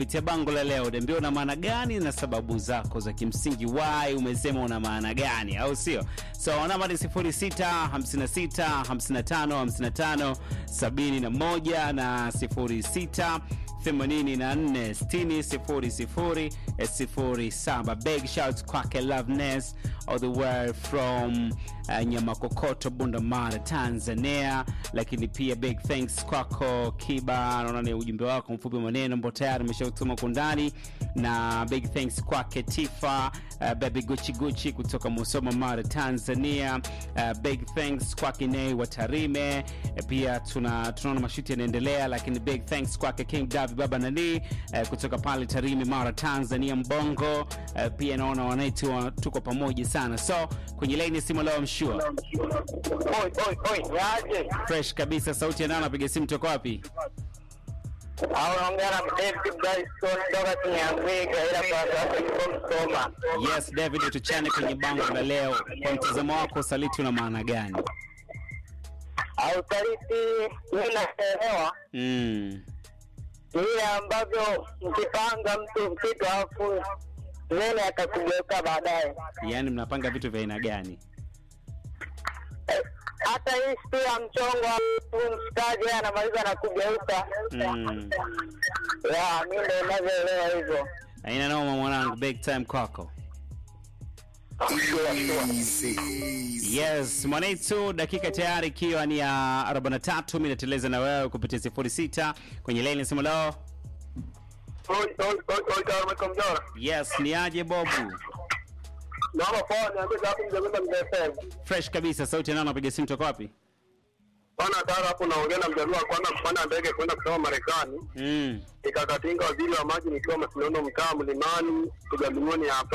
kupitia bango la leo. Niambia una maana gani na sababu zako za kimsingi, why umesema una maana gani, au sio? So namba ni 06 56 55 55 71 na 06 84 60 00 07. Big shout kwake Loveness all the way from uh, Nyamakokoto, Bundamara, Tanzania. Lakini pia big thanks kwako Kiba, naona ni ujumbe wako mfupi wa maneno ambao tayari umeshautuma kwa ndani, na big thanks kwake Tifa uh, baby Gucci Gucci kutoka Musoma, Mara, Tanzania. Uh, big thanks kwake Nei wa Tarime. Uh, pia tuna tunaona mashuti yanaendelea, lakini big thanks kwake King Davi baba nani uh, kutoka pale Tarime, Mara, Tanzania, Mbongo. Uh, pia naona wanaitu wa, tuko pamoja sana, so kwenye laini ya simu leo mshua Oi, oi, oi, niaje? fresh kabisa. Sauti ya nani? Napiga simu toka wapi? Au naongea na David Dyson toka Kinyamwiga ila kwa sasa yuko Msoma. Yes, David, tuchane kwenye bango la leo. Kwa mtazamo wako, usaliti una maana gani? Au saliti mimi naelewa Mm. vile ambavyo mkipanga mtu kitu alafu nene akakugeuka baadaye. Yaani mnapanga vitu vya aina gani? Eh, Hata hii siku ya mchongo alafu mshikaji yeye anamaliza na kugeuka. Mm. Ya, mimi ndio ninavyoelewa hivyo. Aina noma mwanangu, big time kwako. Yes, mwanaitu, dakika tayari ikiwa ni ya 43, mimi nateleza na wewe kupitia 06 kwenye line nasema leo. Oi, oi, oi, oi, kama kama mjora. Yes, ni aje Bobu? Naomba poa niambie hapo mjamenda mjafanya. Fresh kabisa, sauti ya nani napiga simu toka wapi? Bwana Tara hapo naongea na mjaluo wa kwanza kupanda ndege kwenda kusoma Marekani. Mm. Nikakatinga waziri wa maji nikiwa Masinono mtaa Mlimani Tugalingoni hapa.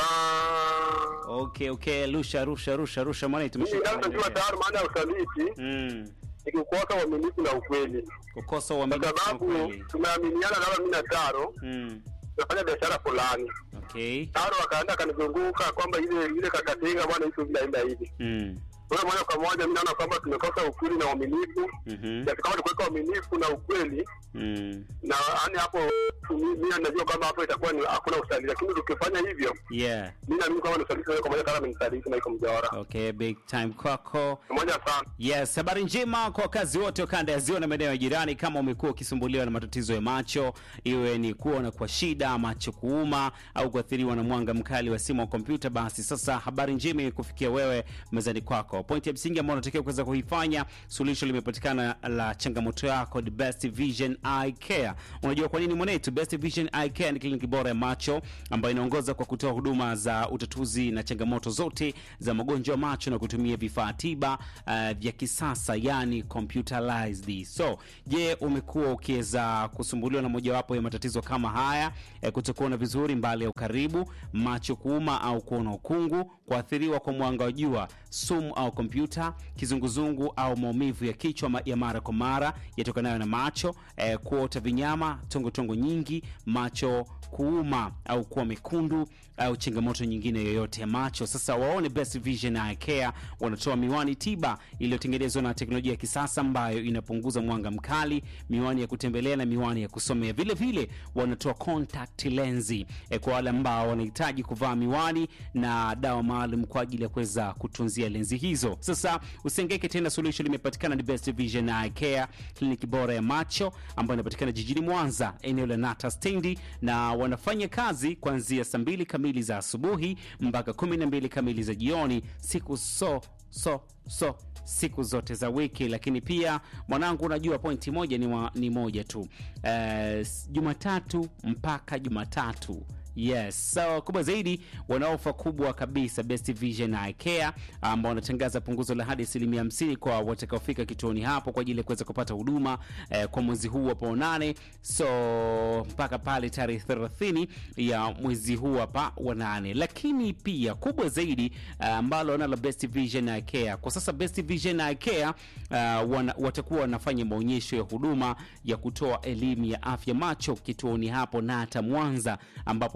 Okay, okay, rusha rusha rusha rusha mwanaitu Mimi tumeshika. ndio najua tayari maana ya usaliti Mm. ni kukosa uaminifu na ukweli. Kukosa Kwa uaminifu na sababu ukweli. tumeaminiana kama mimi na Taro Mm. tunafanya biashara fulani. Okay. Taro akaenda akanizunguka kwamba ile ile kakatinga bwana hizo vinaenda hivi. Mm. Kwa hiyo moja kwa moja mimi naona kwamba tumekosa ukweli na uaminifu. Mhm. Kiasi kama tukiweka uaminifu na ukweli Mm. na yani hapo mimi najua kwamba hapo itakuwa ni hakuna usaliti, lakini tukifanya hivyo Yeah. mimi naamini kwamba ni usaliti moja kwa moja, kama amenisaliti na iko mjawara Okay, big time kwako. pamoja sana. Yes, habari njema kwa wakazi wote wa kanda ya ziwa na maeneo ya jirani. Kama umekuwa ukisumbuliwa na matatizo ya macho, iwe ni kuona kwa shida, macho kuuma, au kuathiriwa na mwanga mkali wa simu au kompyuta, basi sasa habari njema imekufikia wewe mezani kwako. Pointi ya msingi ambayo unatakiwa kuweza kuifanya, suluhisho limepatikana la changamoto yako, the Best Vision Eye Care. Unajua kwa nini mwanetu? Best Vision Eye Care ni kliniki bora ya macho ambayo inaongoza kwa kutoa huduma za utatuzi na changamoto zote za magonjwa ya macho na kutumia vifaa tiba uh, vya kisasa yani computerized. So, je, umekuwa ukiweza kusumbuliwa na mojawapo ya matatizo kama haya eh, kutokuona vizuri mbali ya ukaribu, macho kuuma au kuona ukungu, kuathiriwa kwa mwanga wa jua, sumu au kompyuta, kizunguzungu au maumivu ya kichwa ma- ya mara kwa mara yatokanayo na macho, eh, kuota vinyama, tongotongo nyingi, macho kuuma au kuwa mekundu au changamoto nyingine yoyote ya macho. Sasa waone Best Vision Eye Care wanatoa miwani tiba iliyotengenezwa na teknolojia ya kisasa ambayo inapunguza mwanga mkali, miwani ya kutembelea na miwani ya kusomea. Vile vile wanatoa contact lensi eh, kwa wale ambao wanahitaji kuvaa miwani na dawa maalum kwa ajili ya kuweza kutunzia lenzi hizo. Sasa usengeke tena, suluhisho limepatikana. Ni Best Vision Eye Care, kliniki bora ya macho ambayo inapatikana jijini Mwanza, eneo la Nata stendi, na wanafanya kazi kuanzia saa mbili kamili za asubuhi mpaka kumi na mbili kamili za jioni siku so so so siku zote za wiki. Lakini pia mwanangu, unajua pointi moja ni, wa, ni moja tu eh, Jumatatu mpaka Jumatatu Yes, so kubwa zaidi wana ofa kubwa kabisa Best Vision Eye Care ambao wanatangaza punguzo la hadi asilimia hamsini kwa watakaofika kituoni hapo kwa ajili ya kuweza kupata huduma eh, kwa mwezi huu hapo nane, so mpaka pale tarehe 30 ya mwezi huu hapa wa nane. Lakini pia kubwa zaidi eh, ambalo wanalo Best Vision Eye Care kwa sasa, Best Vision Eye Care uh, wana, watakuwa wanafanya maonyesho ya huduma ya kutoa elimu ya afya macho kituoni hapo Nata Mwanza ambapo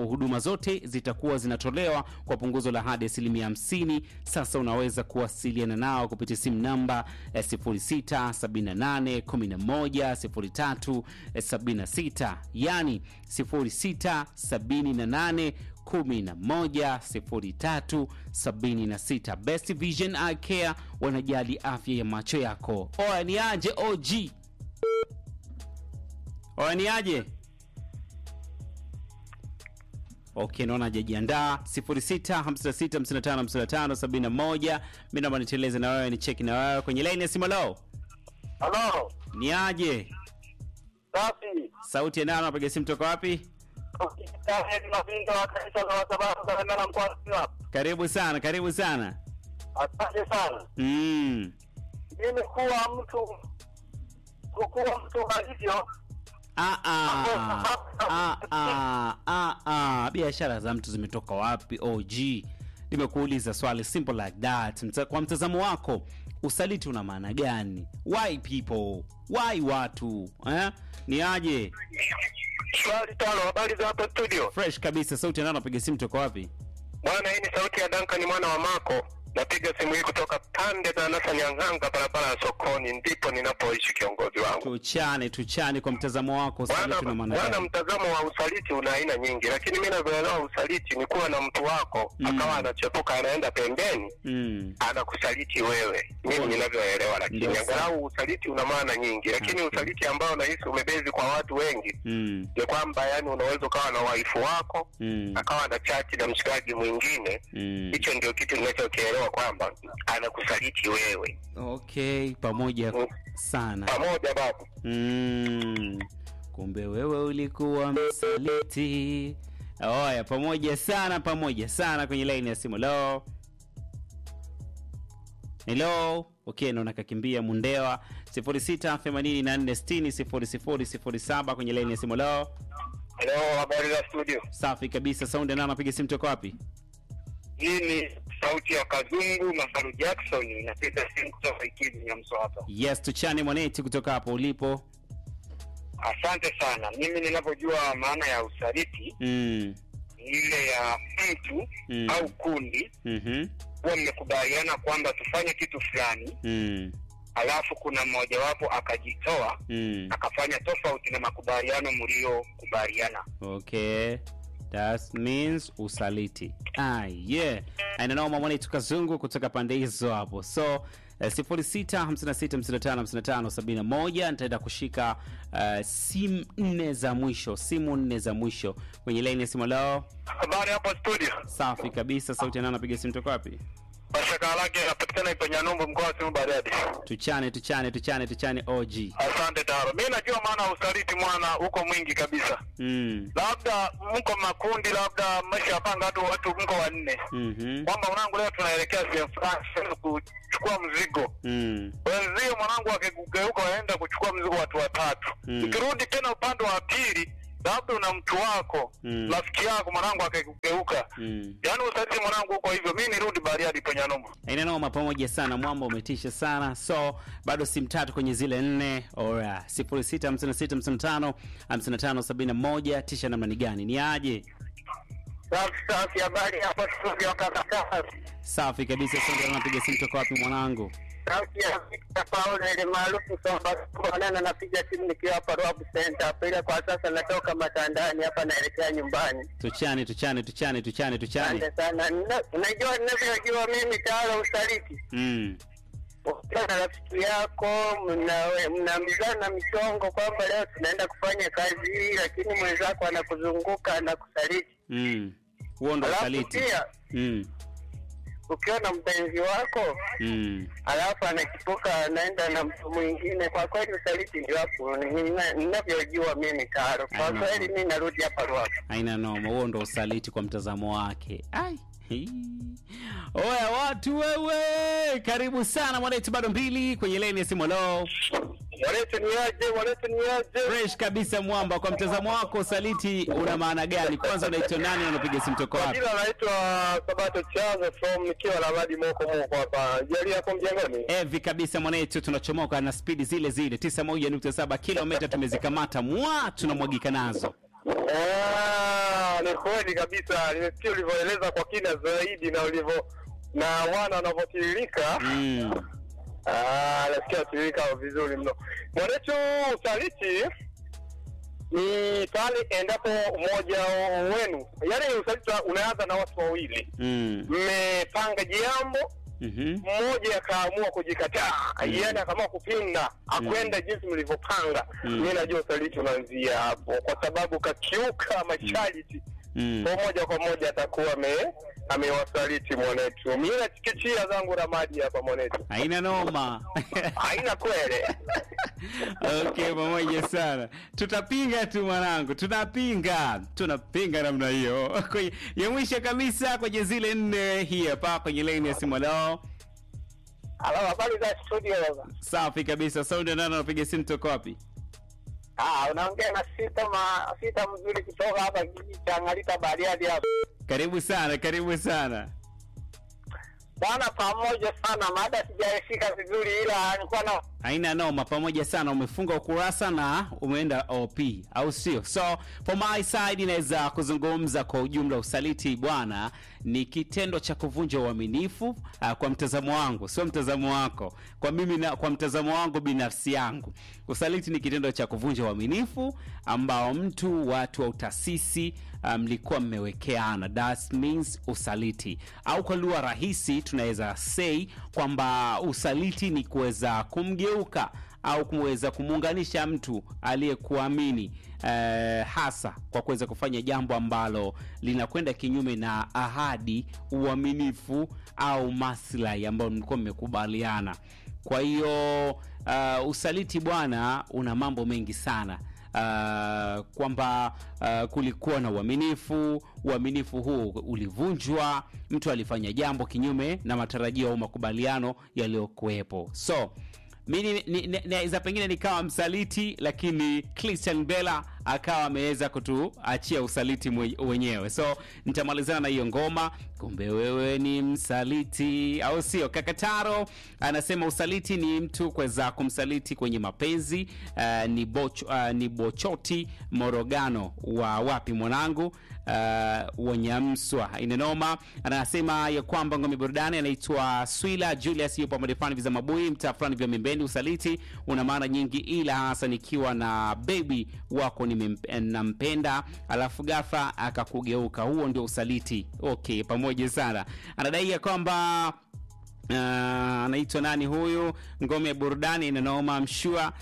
huduma zote zitakuwa zinatolewa kwa punguzo la hadi asilimia 50. Sasa unaweza kuwasiliana nao kupitia simu namba eh, 0678110376 yani 0678 110376 Best Vision Eye Care wanajali afya ya macho yako. Oya ni aje OG? Oya ni aje? Okay, naona hajajiandaa. 0656555571. Mimi naomba niteleze na wewe, ni cheki na wewe kwenye line ya simu. Lo, Halo, ni aje? safi. Sauti ya nani? Unapiga simu toka wapi? Mavinga wa kanisa la Wasabato Kalemera mkoa wa Simiyu. Karibu sana, karibu sana. Asante sana. Mm. Mimi kuwa mtu kuwa mtu alivyo Ah, ah, ah, ah, ah, ah. Biashara za mtu zimetoka wapi? OG, nimekuuliza swali simple like that. Mta, kwa mtazamo wako usaliti una maana gani? Why people? Why watu eh? Ni aje? swali tano. Habari za hapa studio Fresh kabisa. Sauti ndio napiga simu toka wapi? bwana. Hii ni sauti ya Duncan mwana wa Mako. Napiga simu hii kutoka pande za Nasa Nyang'anga, barabara ya sokoni, ndipo ninapoishi kiongozi wangu. Tuchane, tuchane kwa mtazamo wako usaliti una Bwana, maana bwana, gani? mtazamo wa usaliti una aina nyingi, lakini mimi navyoelewa usaliti ni kuwa na mtu wako Mm. akawa anachepuka anaenda pembeni Mm. anakusaliti wewe, mimi ninavyoelewa. Lakini Ndio sawa. angalau usaliti una maana nyingi, lakini Okay. usaliti ambao nahisi umebezi kwa watu wengi Mm. ni kwamba yani unaweza ukawa na waifu wako Mm. akawa na chati na mshikaji mwingine. Mm. Hicho ndio kitu ninachokielewa kwamba anakusaliti wewe Okay, pamoja Mm. sana. pamoja babu. Mm, kumbe wewe ulikuwa msaliti. Oya, pamoja sana, pamoja sana kwenye laini ya simu. Hello, hello. Okay, naona kakimbia Mundewa 0684600007 kwenye laini ya simu. Hello, Hello, habari za studio. safi kabisa. Sound na anapiga simu toka wapi? Hii ni sauti ya Kazungu Masaru Jackson, inapiga simu kutoka Ikulu ya Mswapa. Yes, tuchane mwaneti kutoka hapo ulipo. Asante sana. Mimi ninavyojua maana ya usaliti Mm, ni ile ya mtu Mm. au kundi mhm, huwa mmekubaliana kwamba tufanye kitu fulani, mm, alafu kuna mmojawapo akajitoa mm. akafanya tofauti na makubaliano mliokubaliana. Okay. That means usaliti. Ah, yeah. Ainanoma mwana tukazungu kutoka pande hizo hapo. So eh, 0656555571 nitaenda kushika uh, simu nne za mwisho, simu nne za mwisho kwenye line ya simu lao. Habari hapo studio, Safi kabisa, sauti ya nani anapiga simu toka wapi? mashaka lake inapatikana Ipanyanyumbu, mkoa wa Simiyu Bariadi. Tuchane, tuchane, tuchane, tuchane OG. Asante Taro, mi najua maana ya usaliti mwana uko mwingi kabisa. Mm. Labda mko makundi, labda mmeshapanga watu watu mko wanne Mhm. kwamba mwanangu, leo tunaelekea sehemu fulani tunaenda kuchukua mzigo. Mm. Wenzio mwanangu wakigeuka waenda kuchukua mzigo watu watatu. Mm. Ukirudi tena upande wa pili, labda una mtu wako Mm. rafiki yako mwanangu akigeuka, Mm. yaani usaliti mwanangu uko hivyo. Mi nirudi Bariadi Panyanyumbu. Aina noma pamoja sana, mwamba umetisha sana. So bado simu tatu kwenye zile nne. Ora 0656555571 tisha namna ni gani? Ni aje? Safi safi, habari hapa studio kaka safi. Safi kabisa. Sasa napiga simu toka wapi mwanangu? Sauti ya Victor Paul ile maarufu kwamba bwana, napiga simu nikiwa hapa Rwabu Center hapa, ila kwa sasa natoka matandani hapa naelekea nyumbani. Tuchane, tuchane, tuchane, tuchane, tuchane. Asante sana. Nina- Unajua ninavyojua mimi tawala usaliti, Mm. ukiwa na rafiki yako mna- mnaambizana michongo kwamba leo tunaenda kufanya kazi hii, lakini mwenzako anakuzunguka anakusaliti. Mm. Huo ndo Alafu usaliti. pia Mm. ukiwa na mpenzi wako Mm. alafu anakipuka anaenda na mtu mwingine, kwa kweli usaliti ndio hapo nina- ninavyojua mimi Taro. Kwa Aina. kweli mi narudi hapa Ruaku. Aina noma, huo ndo usaliti kwa mtazamo wake. Ai. Hii. Oya watu wewe, karibu sana mwanetu, bado mbili kwenye leni ya simu. Hello. Walete ni aje, walete ni aje. Fresh kabisa mwamba, kwa mtazamo wako usaliti una maana gani? Kwanza unaitwa nani na unapiga simu toka wapi? Jina naitwa Sabato Chazo from nikiwa na Madi Moko Moko hapa. Jali hapo mjengoni. Evi kabisa mwanetu, tunachomoka na spidi zile zile 91.7 kilomita tumezikamata, mwa tunamwagika nazo. Ah, Ni kweli kabisa, nimesikia ulivyoeleza kwa kina zaidi na ulivyo na wana wanavyotiririka. Mm. Ah, nasikia tiririka vizuri mno. Mwanetu, usaliti ni pale endapo mmoja wenu, yaani usaliti unaanza na watu wawili, Mm. mmepanga jambo Mhm. mmoja akaamua kujikataa, Mm. yaani akaamua kupinga, akwenda jinsi mlivyopanga. Mm. Mi najua usaliti unaanzia hapo, kwa sababu kakiuka masharti Mm. kwa moja kwa moja atakuwa ame amewasaliti mwanetu. Mi nachikichia zangu ramadi hapa mwanetu, Haina noma. haina kwele. Okay, pamoja sana. Tutapinga tu mwanangu, tunapinga, tunapinga namna hiyo. Kwenye- ya mwisho kabisa kwenye zile nne, hii hapa kwenye laini ya simu leo. Halo, habari za studio baba? Safi kabisa. Saundi nani anapiga simu toka wapi? Ah, unaongea na sita ma sita mzuri kutoka hapa kijiji cha Ngalita Bariadi hapa. Karibu sana, karibu sana. Bwana, pamoja sana, mada sijaifika vizuri, ila nilikuwa na Haina noma, pamoja sana. Umefunga ukurasa na umeenda OP, au sio? So for my side, inaweza kuzungumza kwa ujumla, usaliti bwana ni kitendo cha kuvunja uaminifu uh, kwa mtazamo wangu, sio mtazamo wako. Kwa mimi na, kwa mtazamo wangu binafsi yangu, usaliti ni kitendo cha kuvunja uaminifu ambao mtu, watu au taasisi mlikuwa mmewekeana, that means usaliti, au kwa lugha rahisi tunaweza say kwamba usaliti ni kuweza kumgeuka au kuweza kumuunganisha mtu aliyekuamini eh, hasa kwa kuweza kufanya jambo ambalo linakwenda kinyume na ahadi, uaminifu au maslahi ambayo mlikuwa mmekubaliana. Kwa hiyo uh, usaliti bwana una mambo mengi sana uh, kwamba uh, kulikuwa na uaminifu, uaminifu huu ulivunjwa, mtu alifanya jambo kinyume na matarajio au makubaliano yaliyokuwepo. So mi ni- ni- ni- naweza pengine nikawa msaliti, lakini Christian Bella akawa ameweza kutuachia usaliti mwe- wenyewe. So nitamalizana na hiyo ngoma, kumbe wewe ni msaliti, au sio? Kakataro anasema usaliti ni mtu kuweza kumsaliti kwenye mapenzi. Uh, ni, boch, uh, ni Bochoti Morogano wa wapi mwanangu uh, Wanyamswa inenoma. Anasema ya kwamba ngome burudani anaitwa Swila Julius, yupo madefani vya Mabui, mtaa fulani vya Mimbeni. Usaliti una maana nyingi, ila hasa nikiwa na baby wako nimemp- nampenda, alafu ghafla akakugeuka, huo ndio usaliti. Okay, pamoja sana. Anadai ya kwamba Uh, anaitwa nani huyu ngome ya burudani inanaoma mshua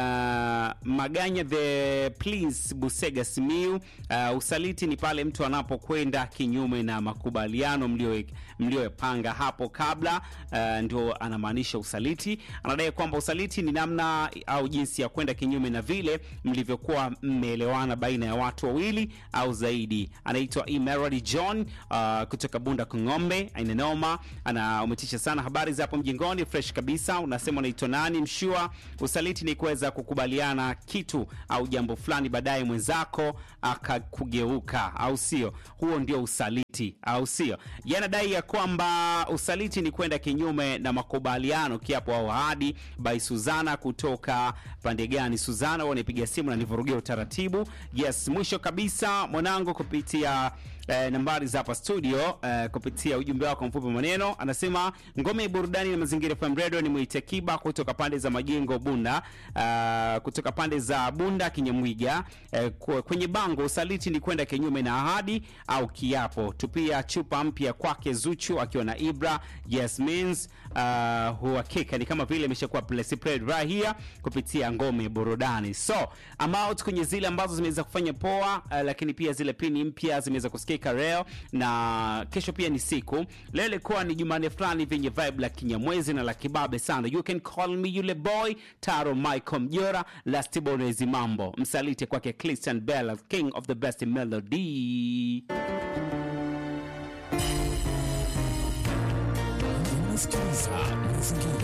uh, maganya the please busega simiu uh, usaliti ni pale mtu anapokwenda kinyume na makubaliano mlio- mliyopanga hapo kabla uh, ndio anamaanisha usaliti anadai kwamba usaliti ni namna au jinsi ya kwenda kinyume na vile mlivyokuwa mmeelewana baina ya watu wawili au zaidi anaitwa Emerald John uh, kutoka Bunda Kung'ombe inanoma ana umetisha sana habari za hapo mjingoni fresh kabisa unasema unaitwa nani mshua usaliti ni kuweza kukubaliana kitu au jambo fulani baadaye mwenzako akakugeuka au sio huo ndio usaliti au sio yanadai ya kwamba usaliti ni kwenda kinyume na makubaliano kiapo au ahadi by Suzana kutoka pande gani Suzana wanapiga simu na nivurugia utaratibu yes mwisho kabisa mwanangu kupitia eh, nambari za hapa studio eh, kupitia ujumbe wako mfupi wa maneno anasema ngome ya burudani na mazingira FM radio ni Mwite Kiba kutoka pande za majengo Bunda uh, kutoka pande za Bunda Kinyamwiga eh, kwe- kwenye bango usaliti ni kwenda kinyume na ahadi au kiapo tupia chupa mpya kwake Zuchu akiwa na Ibra yes means uh, uhakika ni kama vile imeshakuwa played right here kupitia ngome ya burudani so amount kwenye zile ambazo zimeweza kufanya poa uh, lakini pia zile pini mpya zimeweza kusikika leo na kesho pia ni siku leo ilikuwa ni jumane fulani vyenye vibe la kinyamwezi na la kibabe sana you can call me yule boy taro michael mjora lastibonezi mambo msalite kwake christian bell king of the best melody unasikiliza mazingira